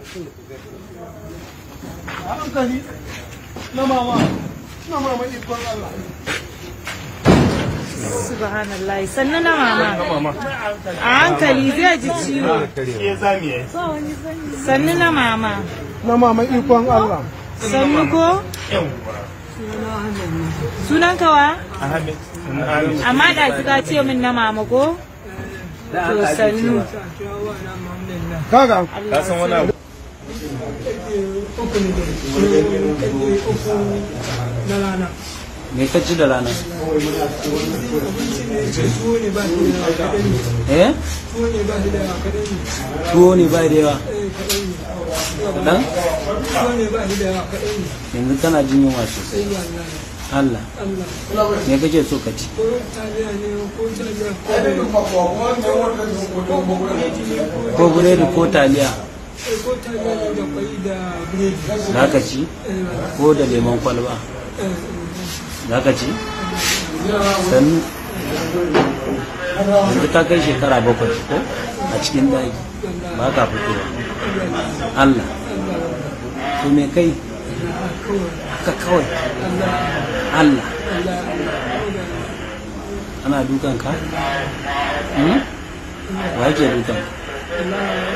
a hankali na mama na mama ikon Allah subhanallah sannu na mama a hankali zai ji ciwo sannu na mama na mama ikon Allah sannu ko sunan kawa amma da ka ce min na mama ko to sannu kaga Allah san wani abu na rana me ka ci da rana tuwo ne ba shi da kaɗan ne eh tuwo ne ba shi da kaɗan ne tuwo ne ba da yawa kaɗan ne kaɗan tuwo ne ba shi da kaɗan ne yanzu kana jin yunwa sosai sai Allah Allah Allah me kake so ka ci ko taliya ne ko taliya ko ko buredi ko taliya ko taliya ne da kwai da biredi za ka ci ko da lemon kwalba za ka ci sannu yanzu ka kai shekara bakwai ko a cikin daji ba ka fitowa Allah to me kai haka kawai Allah ana dukan ka? Hmm? wa yake dukan ka?